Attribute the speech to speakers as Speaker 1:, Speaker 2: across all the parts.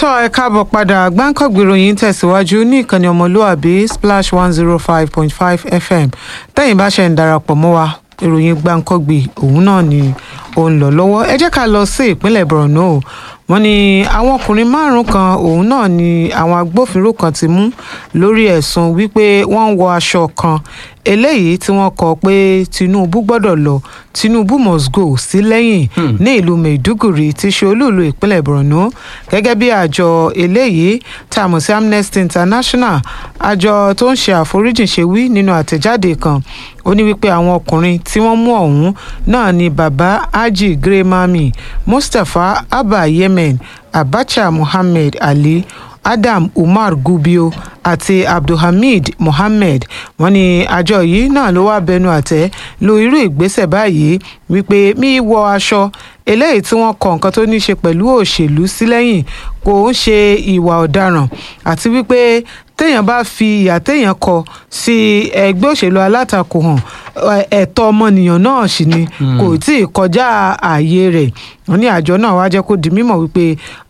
Speaker 1: tọ́ ẹ káàbọ̀ padà gbáǹkọ̀gbì ìròyìn tẹ̀síwájú ní ìkànnì ọmọlúàbí splash one zero five point five fm tẹ́yìn bá ṣe ń darapọ̀ mọ́ wa ìròyìn gbáǹkọ̀gbì òun náà ni ó ń lọ lọ́wọ́ ẹ jẹ́ ká lọ sí ìpínlẹ̀ borno wọ́n ní àwọn ọkùnrin márùn kan òun náà ni àwọn agbófinró kan ti mú lórí ẹ̀sùn wípé wọ́n ń wọ aṣọ kan eléyìí tí wọ́n kọ pé tinubu gbọ́dọ̀ lọ tinubu must go sí lẹ́yìn ní ìlú maiduguri tí ṣe olúùlú ìpínlẹ̀ borno gẹ́gẹ́ bí àjọ eléyìí tá a mọ̀ sí amnesty international àjọ tó ń ṣe àforíjìn ṣe wí nínú àtẹ̀jáde kan ó ní wípé àwọn ọkùnrin tí wọ́n mú ọ̀hún náà ni baba haji gremami mustapha abba yemen abacha muhammed ali adam umar gubio àti abdulhamid mohammed wọ́n ní àjọ yìí náà ló wá bẹnu àtẹ́ lu irú ìgbésẹ̀ báyìí wípé mí wọ aṣọ eléyìí tí wọ́n kọ nǹkan tó ní í ṣe pẹ̀lú òṣèlú sí lẹ́yìn kò ń ṣe ìwà ọ̀daràn àti wípé téèyàn bá fi ìyà téèyàn kọ sí ẹgbẹ́ òṣèlú alátakò hàn ẹ̀tọ́ ọmọnìyàn náà sì ni kò tí ì kọjá ààyè rẹ̀ wọ́n ní àjọ náà wá jẹ́ kó di mímọ̀ wípé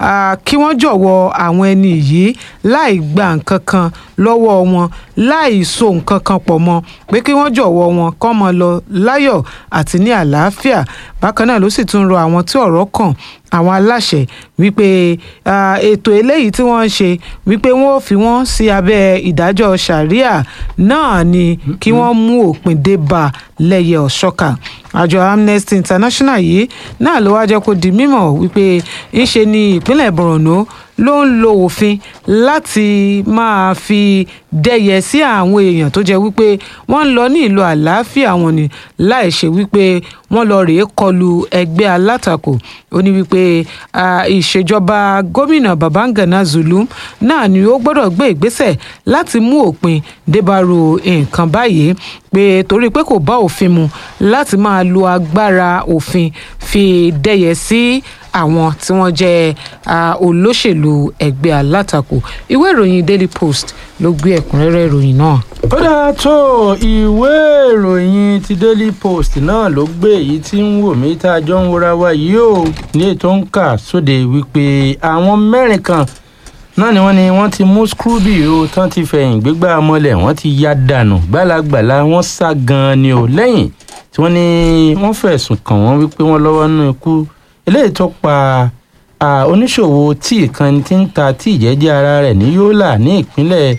Speaker 1: kí wọ́n jọ̀wọ́ àwọn ẹni yìí láì gba nǹkan kan lọ́wọ́ wọn láì so nǹkan kan pọ̀ mọ́ pé kí wọ́n jọ̀wọ́ wọn kọ́ mọ́ lọ láyọ̀ àti ní àlàáfíà bákan náà ló sì tún rọ àwọn tí ọ̀rọ̀ kàn àwọn aláṣẹ wípé ètò eléyìí tí wọ́n ń ṣe wípé wọ́n ò fi wọ́n sí abẹ́ ìdájọ́ sharia náà ni kí wọ́n mú òpin dé bá lẹ́yẹ ọ̀ṣọ́kà àjọ amnesty international yìí náà ló wá jẹ́ kó di mímọ̀ wípé ńṣe ni ìpínlẹ̀ borno ló ń lo òfin láti máa fi dẹ́yẹ sí àwọn èèyàn tó jẹ́ wípé wọ́n ń lọ ní ìlú àlàáfíà wọn ni láì ṣe wípé wọ́n lọ rèé kọlu ẹgbẹ́ alátakò ó ní wípé ìṣèjọba gómìnà babangana zulum náà ni ó gbọ́dọ̀ gbé ìgbésẹ̀ láti mú òpin débàrú nǹkan báyìí pé torí pé kò bá òfin mu láti máa lo agbára òfin fi dẹ́yẹ sí àwọn tí wọ́n jẹ́ olóṣèlú ẹgbẹ́ alátakò ìwé ìròyìn daily post ló gbé ẹ̀kúnrẹ́rẹ́ ìròyìn náà.
Speaker 2: ó dáa tó ìwé ìròyìn ti daily post náà ló gbé èyí tí ń wò mí tá a jọ ń wora wa yìí ó ní ètò ń kà sóde wípé àwọn mẹ́rin kan náà ni wọ́n ní wọ́n ti mú scrooby o tán ti fẹ̀yìn gbégbá mọ́lẹ̀ wọ́n ti ya dànù gbàlagbàla wọ́n sá gan-an ni o lẹ́yìn tí wọ́n ní wọ́n fẹ̀sùn kàn wọ́n wípé wọ́n lọ́wọ́ nínú ikú eléyìí tó pa oníṣòwò tíì kan tí ń ta tíì jẹ́jẹ́ ara rẹ̀ ní yólà ní ìpínlẹ̀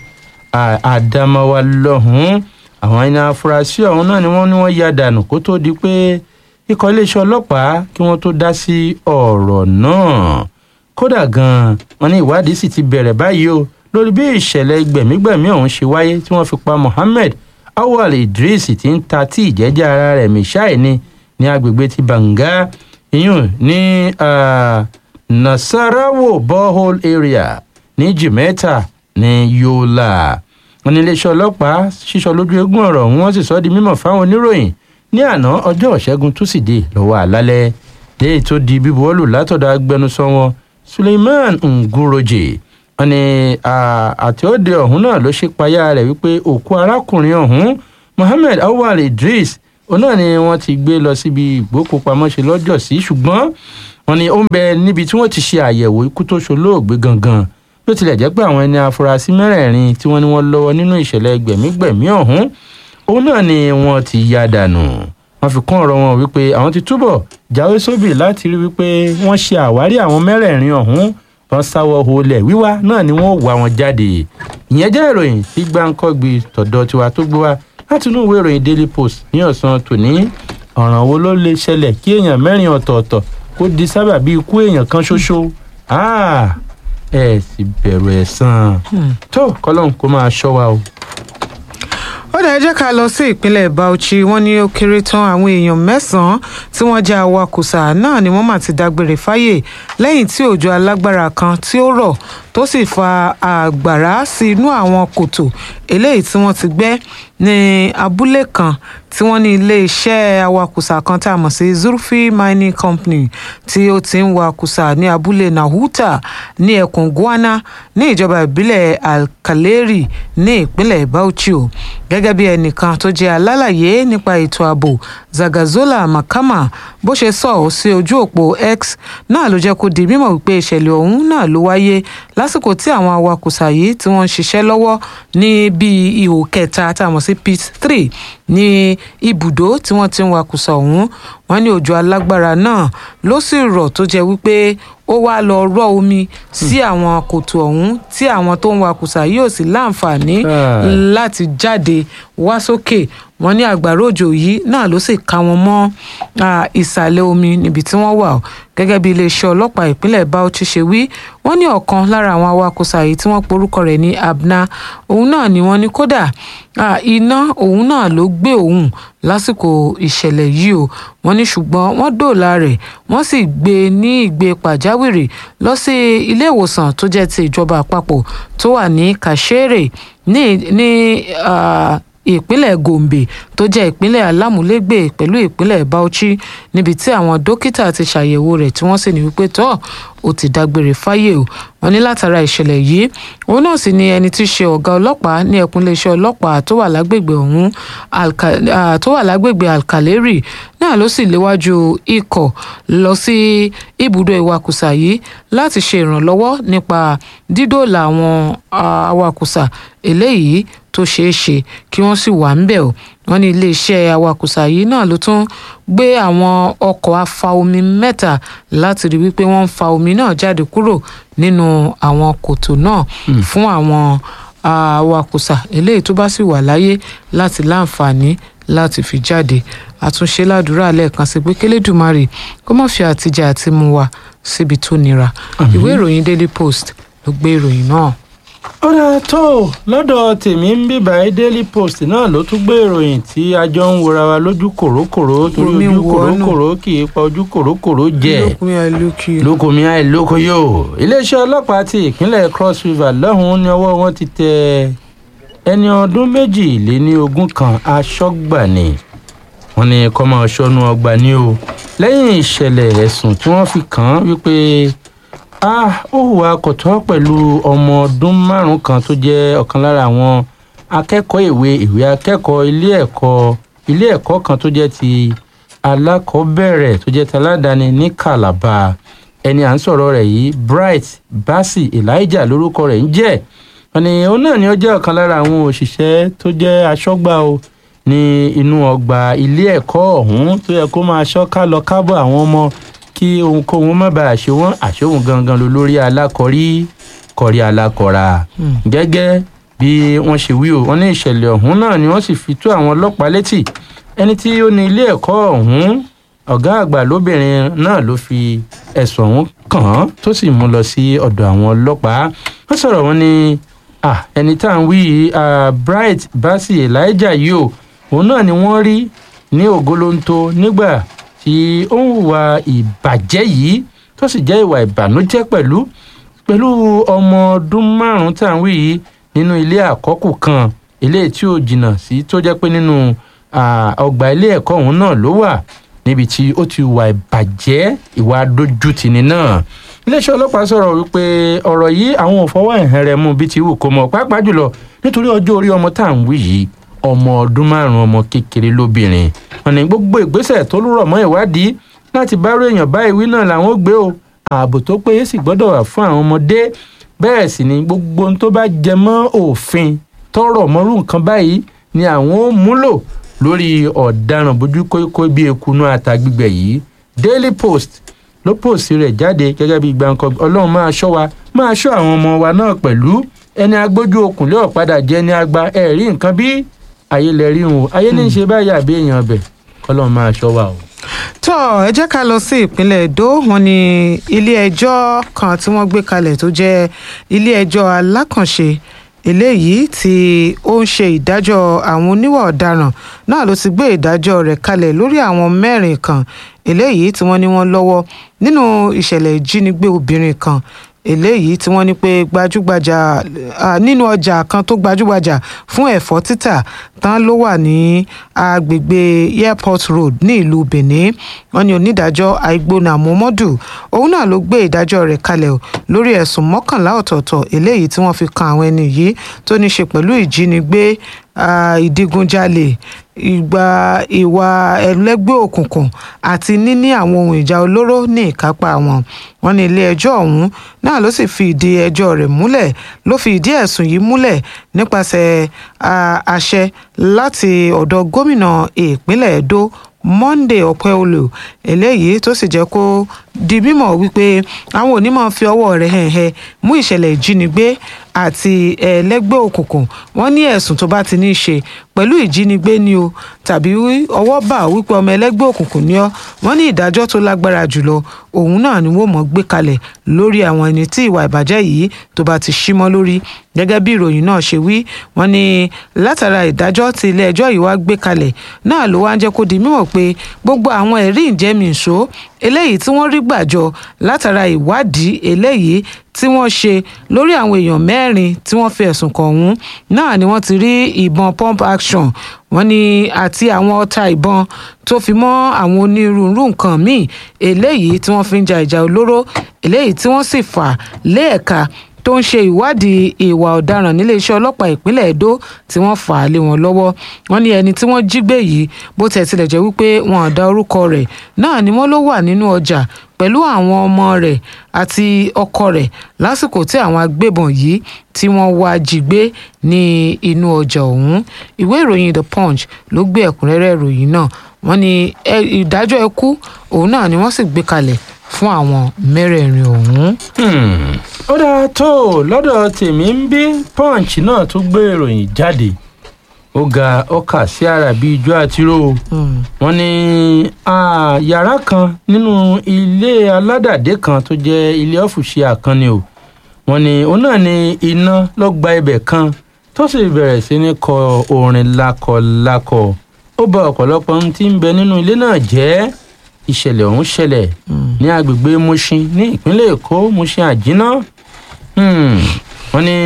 Speaker 2: àdàmàwà lọ́hùn-ún àwọn ẹni afurasí ọ̀hún náà ni wọ́n ní wọ́n ya dànù kó tó di pé ikọ̀ iléeṣẹ́ ọlọ́pàá kí wọ́n tó dá sí ọ̀rọ̀ náà kódà gan-an wọn ní ìwádìí sì ti bẹ̀rẹ̀ báyìí o lórí bí ìṣẹ̀lẹ̀ gbẹ̀mígbẹ̀mí ọ̀hún ṣe wáyé tí wọ́n fi pa mohammed awal idris tí ń ta tíì jẹ́jẹ́ ara rẹ̀ mishai ni ní agbègbè ti banga iyún ní nasarawo borehole area ní jimeta ní yola wọn ní iléeṣẹ́ ọlọ́pàá ṣíṣọ lójú eégún ọ̀rọ̀ wọn sì sọ di mímọ̀ fáwọn oníròyìn ní àná ọjọ́ ìṣẹ́gun túsídẹ̀ẹ́ lọ́wọ́ àlálẹ́ léyìí tó di bíbuwọ́lù látọ̀dọ̀ agbẹnusọ wọn suleiman nguroje wọn ní àtẹ̀ọ́dẹ ọ̀hún náà ló ṣe payá rẹ̀ wípé òkú arákùnrin ọ̀hún mohammed awal idris òun náà ni wọ́n ti gbé lọ síbi ìgbókùpamọ́ṣe lọ́jọ́ sí ṣùgbọ́n wọn ni ó ń bẹ níbi tí wọ́n ti ṣe àyẹ̀wò ikú tó ṣolóògbé gangan bí ó tilẹ̀ jẹ́ pé àwọn ẹni afurasí mẹ́rẹ̀ẹ̀rin tí wọ́n ní wọ́n lọ́wọ́ nínú ìṣẹ̀lẹ̀ gbẹ̀mígbẹ̀mí ọ̀hún òun náà ni wọ́n ti ya dànù wọ́n fi kún ọ̀rọ̀ wọn wípé àwọn ti túbọ̀ jáwé sóbì láti rí wípé wọ́n ṣe àwárí àwọn mẹ́rẹ̀ẹ̀rin ọ̀hún wọn sáwọ́ holẹ̀ wíwá náà ni wọ́n wá wọn jáde ìyẹn jẹ́ ìròyìn tí gbáǹkọ́gbì tọ̀dọ̀ tiwa tó gbé wá láti inú ìwé ìròyìn daily post ní ọ̀sán tòní ọ̀ràn wo ló lè ṣẹlẹ̀ kí èèyàn mẹ́rin ọ̀tọ̀ọ̀tọ̀ kó di sábà bíi ikú èèyàn kan ṣoṣo ẹ sì bẹ̀rù ẹ̀san tó kọ́lọ́n kó máa ṣọ́ wa o
Speaker 1: ó dẹ̀ jẹ́ ká lọ sí ìpínlẹ̀ bauchi wọ́n ní ó kéré tán àwọn èèyàn mẹ́sàn-án tí wọ́n jẹ́ awakùsà náà ni wọ́n mà ti dágbére fáyè lẹ́yìn tí òjò alágbára kan tí ó rọ̀ tó sì fa àgbàrá sí inú àwọn kòtò eléyìí tí wọ́n ti gbẹ́ ní abúlé kan tí wọ́n ní iléeṣẹ́ awakùsà kan tá a mọ̀ sí zurfi mining company tí ó ti ń wakùsà ní abúlé nahuta ní ẹkùn guana ní ìjọba ìbílẹ̀ alkaleri ní ìpínlẹ̀ bauchi o gẹ́gẹ́ bí ẹnìkan tó jẹ́ alálàyé nípa ètò ààbò zagazola makama bó ṣe sọ ọ́ sí ojú òpó x náà ló jẹ́ kó di mímọ̀ wípé ìṣẹ̀lẹ̀ ọ̀hún náà ló wáyé lásìkò tí àwọn awakùsà yìí tí wọ́n ń ṣiṣẹ́ lọ́wọ́ ní bíi ihò kẹta tá a mọ̀ sí pit three ní ibùdó tí wọ́n ti ń wakùsà ọ̀hún wọ́n ní òjò alágbára náà ló sì rọ̀ tó jẹ́ wípé ó wá lọ rọ̀ omi sí àwọn kòtò ọ̀hún tí àwọn tó ń wakùsà yóò sì láǹfààní láti jáde wá sókè wọ́n ní àgbàrá òjò yìí náà ló sì ká wọn mọ́ ìsàlẹ̀ omi níbi tí wọ́n wà gẹ́gẹ́ bí iléeṣẹ́ ọlọ́pàá ìpínlẹ̀ Bauchi ṣe wí wọ́n ní ọ̀kan lára àwọn awakùsà yìí tí wọ́n porúkọ rẹ̀ ní Abna òun náà ni wọ́n ní kódà iná òun náà ló gbé òun lásìkò ìṣẹ̀lẹ̀ yìí o wọ́n ní ṣùgbọ́n wọ́n dóòlà rẹ̀ wọ́n sì gbé e ní ìgbé pàjáwìrì lọ sí ilé ìwòsàn tó jẹ́ ti ìjọba àpapọ̀ tó wà ní Kashere ní ní ìpínlẹ̀ Gombe tó jẹ́ ìpínlẹ̀ alámúlégbè pẹ̀lú ìpínlẹ̀ Bauchi níbi tí àwọn dókítà ti ṣàyẹ̀wò rẹ̀ tí wọ́n sì ní wípé tọ́ ó ti dágbére fáyé o wọ́n ní látara ìṣẹ̀lẹ̀ yìí òun náà sì ni ẹni tí í ṣe ọ̀gá ọlọ́pàá ní ẹkùn iléeṣẹ́ ọlọ́pàá tó wà lágbègbè ọ̀hún tó wà lágbègbè Alkaleri náà ló sì léwájú ikọ̀ lọ sí ibùdó ìwakùsà yìí láti ṣe ìrànlọ́wọ́ nípa dídòòlà àwọn awakùsà eléyìí tó ṣeé ṣe kí wọ́n sì wà ńbẹ̀ o wọ́n ní iléeṣẹ́ awakùsà yìí náà ló tún gbé àwọn ọkọ̀ afa omi mẹ́ta láti rí wípé wọ́n ń fa omi náà jáde kúrò nínú àwọn kòtò náà fún àwọn awakùsà eléyìí tó bá sì wà láyé láti láǹfààní láti fi jáde àtúnṣe ládùúrà lẹ́ẹ̀kan sí pé kélédùmarè kó má fi àtijọ́ àti mú wa síbi tó nira ìwé ìròyìn Daily Post ló gbé ìròyìn náà
Speaker 2: ó dáa tó lọ́dọ̀ tèmi ń bíbá Daily Post náà ló tún gbé ìròyìn tí a jọ ń wora wa lójú kòrókòró torí ojú kòrókòró kì í pa ojú kòrókòró jẹ lókùnmí àìlóko yóò iléeṣẹ́ ọlọ́pàá ti ìpínlẹ̀ Cross River lọ́hùn-ún ní ọwọ́ wọn ti tẹ ẹni ọdún méjì lé ní ogún kan aṣọ́gbà ni wọ́n ní kó máa ṣọ́nú ọgbà ni o lẹ́yìn ìṣẹ̀lẹ̀ ẹ̀sùn tí wọ́n fi kàn án wípé ah ó hùwà kọ̀tọ́ pẹ̀lú ọmọ ọdún márùn-ún kan tó jẹ́ ọ̀kan lára àwọn akẹ́kọ̀ọ́ ìwé ìwé akẹ́kọ̀ọ́ ilé ẹ̀kọ́ ilé ẹ̀kọ́ kan tó jẹ́ ti alákọ̀ọ́bẹ̀rẹ̀ tó jẹ́ ti aládàáni ní Calabar ẹni à ń sọ̀rọ̀ rẹ̀ yìí Bright Basi Elijah lórúkọ rẹ̀ ń jẹ́ ẹni òun náà ni ó jẹ́ ọ̀kan lára àwọn òṣìṣẹ́ tó jẹ́ aṣọ́gbà o ní inú ọgbà ilé ẹ̀kọ́ ọ̀hún tó yẹ kó máa ṣọ́ ká lọ kábọ̀ àwọn ọmọ kí ohunkóhun má bàa ṣe wọ́n àṣehùn gangan ló lórí alákọ̀rí kọ̀rí alákọ̀ra gẹ́gẹ́ bí wọ́n ṣe wí o wọ́n ní ìṣẹ̀lẹ̀ ọ̀hún náà ni wọ́n sì fi tó àwọn ọlọ́pàá létí ẹni tí ó ní ilé ẹ̀kọ́ ọ̀hún ọ̀gá àgbà lóbìnrin náà ló fi ẹ̀sùn ọ̀hún kàn án tó sì mú lọ sí ọ̀dọ̀ àwọn ọlọ́pàá wọ́n sọ̀rọ̀ wọn ní ẹni tá à ń wí Bright Basi Elijah yìí o òun náà ni wọ́n rí ní ògolonto nígbà tí ó ń hùwà ìbàjẹ́ yìí tó sì jẹ́ ìwà ìbànújẹ́ pẹ̀lú pẹ̀lú ọmọ ọdún márùn-ún tá à ń wí yìí nínú ilé àkọ́kù kan ilé tí ó jìnnà sí tó jẹ́ pé nínú ọgbà ilé ẹ̀kọ́ ọ̀hún náà ló wà níbi tí ó ti wà ìbàjẹ́ ìwà dójútìní náà iléeṣẹ́ ọlọ́pàá sọ̀rọ̀ wípé ọ̀rọ̀ yìí àwọn ò fọwọ́ ẹ̀hẹ́ rẹ̀ mú bí ti wù kó mọ̀ pàápàá jùlọ nítorí ọjọ́ orí ọmọ tá à ń wí yìí ọmọ ọdún márùn ọmọ kékeré lóbìnrin wọn ní gbogbo ìgbésẹ̀ tó rọ̀ mọ́ ìwádìí láti bá ròyìn báyìí wí náà làwọn ó gbé o ààbò tó péye sì gbọ́dọ̀ wà fún àwọn ọmọdé bẹ́ẹ̀ sì ni gbogbo ohun tó bá jẹ mọ́ òfin tọrọ mọ́rú nǹkan báyìí ni àwọn ó múlò lórí ọ̀daràn bójú kókó bí ekunu àtàgbígbẹ̀ yìí Daily Post ló pòsì rẹ̀ jáde gẹ́gẹ́ bí gbàǹkan ọlọ́run máa ṣọ́ wa máa ṣọ́ àwọn ọmọ wa náà pẹ̀lú ẹni agbójú okùnlé ọ̀padà jẹ́ ní agba ẹ̀rí nǹkan bí ayé lẹ rí wọn ayé ní í ṣe báyìí àbí èèyàn ọbẹ̀ kọ́lọ́run máa ṣọ́ wa o.
Speaker 1: tó ẹ jẹ́ ká lọ sí ìpínlẹ̀ Èdó wọn ní ilé ẹjọ́ kan tí wọ́n gbé kalẹ̀ tó jẹ́ ilé ẹjọ́ alákànṣe eléyìí tí ó ń ṣe ìdájọ́ àwọn oníwà ọ̀daràn náà ló ti gbé ìdájọ́ rẹ̀ kalẹ̀ lórí àwọn mẹ́rin kan eléyìí tí wọ́n ní wọ́n lọ́wọ́ nínú ìṣẹ̀lẹ̀ ìjínigbé obìnrin kan eléyìí tí wọ́n ní pé gbajúgbajà ah, nínú ọjà kan tó gbajúgbajà fún ẹ̀fọ́ títà tán ló wà ní agbègbè airport road ní ìlú benin wọ́n ní onídàájọ́ àìgbóná muhammadu òun náà ló gbé ìdájọ́ rẹ̀ kalẹ̀ o lórí ẹ̀sùn mọ́kànlá ọ̀tọ̀ọ̀tọ̀ eléyìí tí wọ́n fi kan àwọn ẹni yìí tó ní ṣe pẹ̀lú ìjínigbé ah, ìdigunjalè ìgbà ìwà ẹlẹ́gbẹ́ òkùnkùn àti níní àwọn ohun ìjà olóró ní ìkápá wọn wọ́n ní ilé ẹjọ́ ọ̀hún náà ló sì fi ìdí ẹjọ́ rẹ̀ múlẹ̀ ló fi ìdí ẹ̀sùn yìí múlẹ̀ nípasẹ̀ ah, àṣẹ láti ọ̀dọ̀ gómìnà ìpínlẹ̀ Edo Monday Ọpẹ́ọlù eléyìí tó sì jẹ́ kó di mímọ̀ wípé àwọn onímọ̀ fi ọwọ́ rẹ̀ hẹ̀hẹ̀ mú ìṣẹ̀lẹ̀ ìjínigbé àti ẹlẹ́gbẹ́ òkùnkùn wọ́n ní ẹ̀sùn tó bá ti ní í ṣe pẹ̀lú ìjínigbé ni o tàbí ọwọ́ bà wípé ọmọ ẹlẹ́gbẹ́ òkùnkùn ni ọ́ wọ́n ní ìdájọ́ tó lágbára jùlọ òun náà ni wọ́n mọ̀ gbé kalẹ̀ lórí àwọn ẹni tí ìwà ìbàjẹ́ yìí tó bá ti símọ́ lórí gẹ́gẹ́ bí ìròyìn náà ṣe wí wọ́n ní látara ìdájọ́ tí ilé ẹjọ́ yìí wá gbé kalẹ̀ náà ló wá ń jẹ́ kó di mímọ̀ pé gbogbo àwọn ẹ̀rí ìjẹ́mìíṣó eléyìí tí wọ́n rí gbàjọ látara ìwádìí eléyìí tí wọ́n ṣe lórí àwọn èèyàn mẹ́rin tí wọ́n fi ẹ̀sùn kàn ọ̀hún náà ni wọ́n ti rí ìbọn pump action wọ́n ní àti àwọn ọta ìbọn tó fi mọ́ àwọn onírúurú nǹkan míì eléyìí tí wọ́n fi ń ja ìjà olóró eléyìí tí wọ́n sì fà lé ẹ̀ka tó ń ṣe ìwádìí ìwà ọ̀daràn níléeṣẹ́ ọlọ́pàá ìpínlẹ̀ Edo tí wọ́n fà á lé wọn lọ́wọ́ wọ́n ní ẹni tí wọ́n jí gbé yìí bó tẹ̀ tilẹ̀ jẹ́ wípé wọn ò dá orúkọ rẹ̀ náà ni wọ́n ló wà nínú ọjà pẹ̀lú àwọn ọmọ rẹ̀ àti ọkọ rẹ̀ lásìkò tí àwọn agbébọn yìí tí wọ́n wá jí gbé ní inú ọjà ọ̀hún ìwé ìròyìn The Punch ló gbé ẹ̀kúnrẹ́rẹ́ ìròyìn náà wọ́n ní ìdájọ́ ikú òun náà ni wọ́n sì gbé kalẹ̀ fún àwọn mẹ́rẹ̀ẹ̀rin ọ̀hún.
Speaker 2: ó dáa tó lọ́dọ̀ tèmi ń bí punch náà tún gbé ìròyìn jáde ó ga ó kà sí ara bí ijó àtiró wọ́n ní yàrá kan nínú ilé aládàdé kan tó jẹ́ ilé ọ̀fùṣe àkànni o wọ́n ní òun náà ní iná ló gba ibẹ̀ kan tó sì bẹ̀rẹ̀ sí ní kọ orin lákọlákọ ó bà ọ̀pọ̀lọpọ̀ ohun tí ń bẹ nínú ilé náà jẹ́ ìṣẹ̀lẹ̀ ọ̀hún ṣẹlẹ̀ ní agbègbè Mushin ní ìpínlẹ̀ Èkó Mushin àjínà wọ́n ní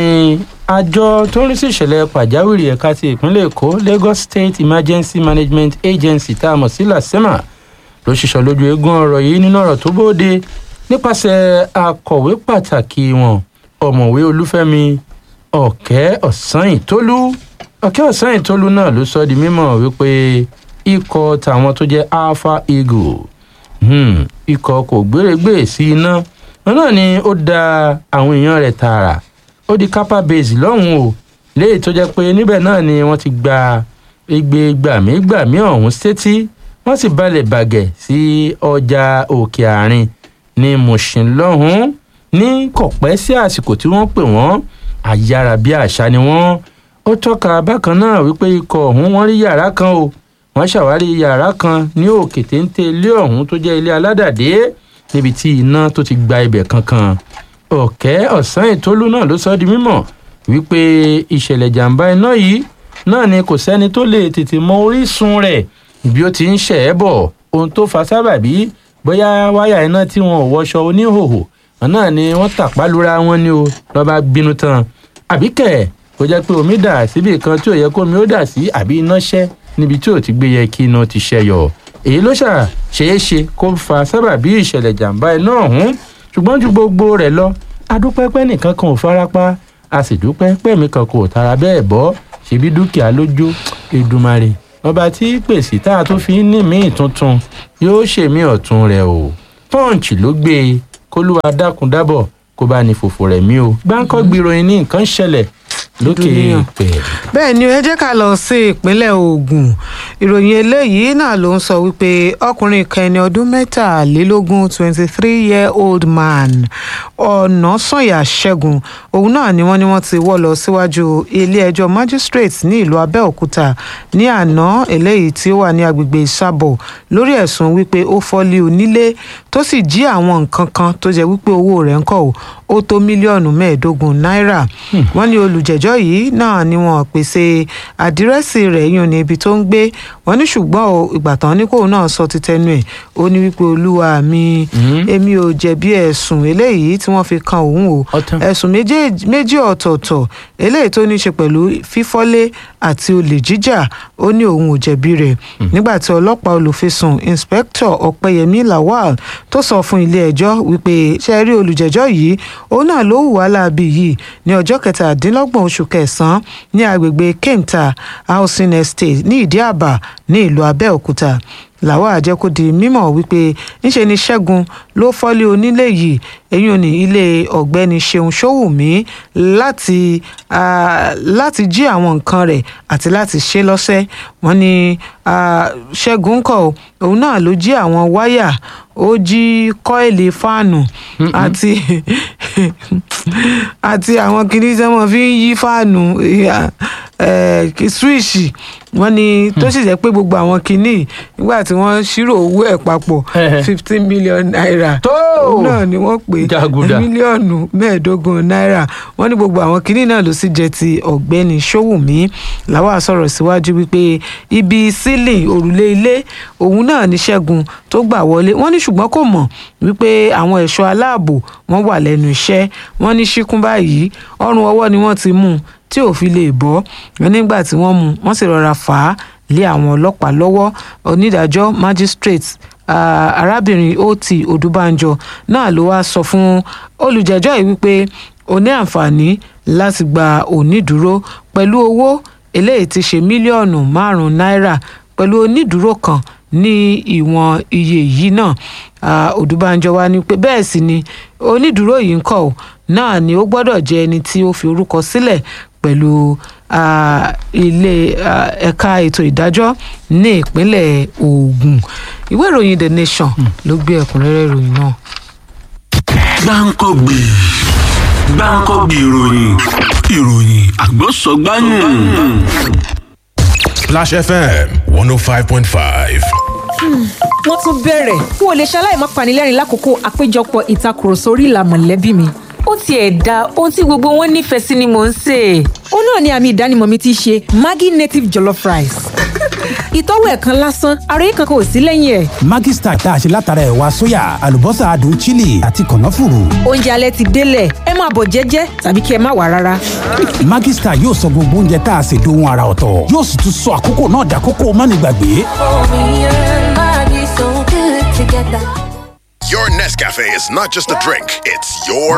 Speaker 2: àjọ tó ń rí sí ìṣẹ̀lẹ̀ pàjáwìrì ẹ̀ka ti ìpínlẹ̀ Èkó Lagos State Emergency Management Agency tá a mọ̀ sí LASEMA ló ṣiṣọ́ lójú eégún ọ̀rọ̀ yìí nínú ọ̀rọ̀ tó bóde nípasẹ̀ akọ̀wé pàtàkì wọn ọ̀mọ̀wé Olúfẹ́mi Ọ̀kẹ́ Ọ̀sányìntólú Ọ̀kẹ́ Ọ̀sányìntólú náà ló sọ di mímọ̀ wípé ikọ̀ tàwọn tó jẹ́ Alpha Eagle hmm, ikọ̀ kò gbérégbè sí iná wọn náà ni ó da àwọn èèyàn rẹ̀ tààrà ó di kápá base lọ́hùn o léyìí tó jẹ́ pé níbẹ̀ náà ni wọ́n ti gba igbe gbàmígbàmí ọ̀hún sétí wọ́n sì balẹ̀ bàgẹ̀ sí ọjà òkè àárín ní Mushin lọ́hùn ní kọ̀pẹ́ sí àsìkò tí wọ́n pè wọ́n àyàrá bí àṣà ni wọ́n ó tọ́ka bákan náà wípé ikọ̀ ọ̀hún wọ́n rí yàrá kan o wọ́n ṣàwárí yàrá kan ní òkè téńté ilé ọ̀hún tó jẹ́ ilé aládàdé níbi tí iná tó ti gba ibẹ̀ kankan ọ̀kẹ́ ọ̀sán ìtólú náà ló sọ di mímọ̀ wípé ìṣẹ̀lẹ̀ jàǹbá iná yìí náà ni kò sẹ́ni tó lè tètè mọ orísun rẹ̀ bí ó ti ń ṣẹ̀ ẹ́ bọ̀ ohun tó fa sábàbí bóyá wáyà iná tí wọn ò wọṣọ oníhòhò náà ni wọ́n tàpá lura wọn ni o lọ́ba bínú tán àbíkẹ́ kò jẹ́ pé omi dà síbi kan tí ò yẹ kó omi ó dà sí àbí iná ṣẹ́ níbi tí ò ti gbé yẹ kí iná ti ṣẹyọ èyí ló ṣà ṣeé ṣe kó fa sábàbí ìṣẹ̀lẹ̀ jàǹbá iná ọ̀hún ṣùgbọ́n ju gbogbo rẹ̀ lọ adúpẹ́ pẹ́ nìkan kan ò farapa a sì dúpẹ́ pẹ́ẹ́mí kan kò tara bẹ́ẹ̀ bọ́ ṣebí dúkìá ló jó Èdùmàrè ọba tí pèsè tá a tún fi ń ní míì tuntun yóò ṣèmí ọ̀tún rẹ̀ o Punch ló gbé e kólúwa dákun dábọ̀ kó bá ní fòfò rẹ̀ mí o gbáǹkọ́ gbìròyìn ní nǹkan ṣẹlẹ̀ lókè èèpẹ̀.
Speaker 1: bẹ́ẹ̀ ni ẹ jẹ́ ká lọ sí ìpínlẹ̀ Ògùn ìròyìn eléyìí náà ló ń sọ wípé ọkùnrin kan ẹni ọdún mẹ́tàlélógún twenty three year old man Ọ̀nàsànyà Ṣẹ́gun òun náà ni wọ́n ní wọ́n ti wọ́ lọ síwájú ilé-ẹjọ́ magistrate ní ìlú Abẹ́òkúta ní àná eléyìí tí ó wà ní agbègbè Ìsàbọ̀ lórí ẹ̀sùn wípé ó fọ́lé onílé tó sì jí àwọn nǹkan kan tó jẹ́ wípé owó rẹ̀ ń kọ̀ ó tó mílíọ̀nù mẹ́ẹ̀ẹ́dógún náírà wọ́n ní olùjẹ́jọ́ yìí náà ni wọ́n pèsè àdírẹ́sì rẹ̀ yún ní ibi tó ń gbé wọ́n wọ́n ní ṣùgbọ́n o ìgbà tán ní kóun náà sọ ti tẹnu ẹ̀ ó ní wípé olúwa mi èmi ò jẹ̀bi ẹ̀sùn eléyìí tí wọ́n fi kan òun o
Speaker 2: Ọ̀tán.
Speaker 1: ẹ̀sùn méjèèjì- méjì ọ̀tọ̀ọ̀tọ̀ eléyìí tó ní í ṣe pẹ̀lú fífọ́lé àti olè jíjà ó ní òun ò jẹ̀bi rẹ̀ nígbà tí ọlọ́pàá olùfisùn inspector ọ̀pẹyẹmí lawal tó sọ fún ilé-ẹjọ́ wípé ṣe rí olùjẹ́jọ́ yìí òun náà ló hùwà láabi yìí ní ọjọ́ kẹtàdínlọ́gbọ̀n oṣù kẹsàn-án ní agbègbè kenta housing estate ní ìdíàbà ní ìlú abẹ́òkúta làwọn àjẹkù di mímọ̀ wípé ńṣe ni ṣẹ́gun ló fọ́lé onílé yìí eyín ní ilé ọ̀gbẹ́ni ṣeun ṣówùmí láti ah, láti jí àwọn nǹkan rẹ̀ àti láti ṣe lọ́sẹ̀ wọ́n ní ah, ṣẹ́gun kọ̀ òun náà ló jí àwọn wáyà ó jí kọ́ìlì fáànù àti àti àwọn kìnìún tí wọ́n fi ń yí fáànù eh, kí- swíìṣì wọ́n ní tó sì jẹ́ pé gbogbo àwọn kìnìún nígbà tí wọ́n ṣírò owó ẹ̀ papọ̀
Speaker 2: Ẹhẹ.
Speaker 1: fifteen million naira
Speaker 2: Tó!
Speaker 1: òun náà ni wọ́n pè
Speaker 2: Jàgùdà.
Speaker 1: mílíọ̀nù mẹ́ẹ̀ẹ́dógún náírà wọ́n ní gbogbo àwọn kìnìún náà ló sì jẹ́ ti ọ̀gbẹ́ni ṣówùmí làwọn sọ̀rọ̀ síwájú wípé ibi sílìn òrùlé ilé òun náà ní ṣẹ́gun tó gbà wọlé wọ́n ní ṣùgbọ́n kò mọ̀ wípé àwọn ẹ̀ṣọ́ aláàbò wọ́n wà lẹ́nu iṣẹ́ wọ́n ní ṣíkún báyìí ọrùn ọwọ́ ni wọ́n ti mú un tí ò fi lè bọ́ wọn nígbà tí wọ́n mú un wọ́n sì rọra fà á lé àwọn ọlọ́pàá lọ́wọ́ onídàájọ́ magistrate ah, arábìnrin ot odúbánjọ náà ló wáá sọ fún olùjẹ́jọ́ yìí wípé ó ní àǹfààní láti gba onídùúró pẹ̀lú owó eléyìí ti ṣe mílíọ̀nù márùn-ún náírà pẹ̀lú onídùúró kan ní ìwọ̀n iye yìí náà Ah, odúbánjọ wa ní pé bẹ́ẹ̀ sì ni onídùúró yìí ń kọ́ ọ́ náà ni ó gbọ́dọ̀ jẹ́ ẹni tí ó fi orúkọ sílẹ̀ pẹ̀lú ah, ilé ah, ẹ̀ka ètò ìdájọ́ ní ìpínlẹ̀ Ògùn ìwé ìròyìn The Nation ló gbé ẹ̀kúnrẹ́rẹ́ ìròyìn náà.
Speaker 3: gbáǹkọ́gbì gbáǹkọ́gbì ìròyìn ìròyìn àgbọ̀sọ̀gbáyùn.
Speaker 4: Splash FM 105.5.
Speaker 5: wọ́n tún bẹ̀rẹ̀ n ò lè ṣaláì má panilẹ́rìn lákòókò àpéjọpọ̀ ìtakùrọ̀sọ orí ìlà mọ̀lẹ́bí mi.
Speaker 6: ó tiẹ̀ da ohun tí gbogbo wọn nífẹ̀ẹ́ sí ni mò ń sè é.
Speaker 5: ó náà ni àmì ìdánimọ̀ mi ti ṣe Maggi native jollof rice. ìtọ́wò ẹ̀ kan lásán ara yìí kankan ò sí lẹ́yìn ẹ̀.
Speaker 7: Maggi Star tá a ṣe látara ẹ̀wà sóyà àlùbọ́sà adùn chili àti kànáfùrù.
Speaker 5: oúnjẹ alẹ́ ti délẹ̀ ẹ máa bọ̀ jẹ́jẹ́ tàbí kí ẹ má wà rárá.
Speaker 7: Maggi Star yóò sọ gbogbo oúnjẹ tá a ṣe dohun ara ọ̀tọ̀ yóò sì tún sọ àkókò náà dàkókò mánigbàgbé.
Speaker 4: Your Nescafe is not just a drink, it's your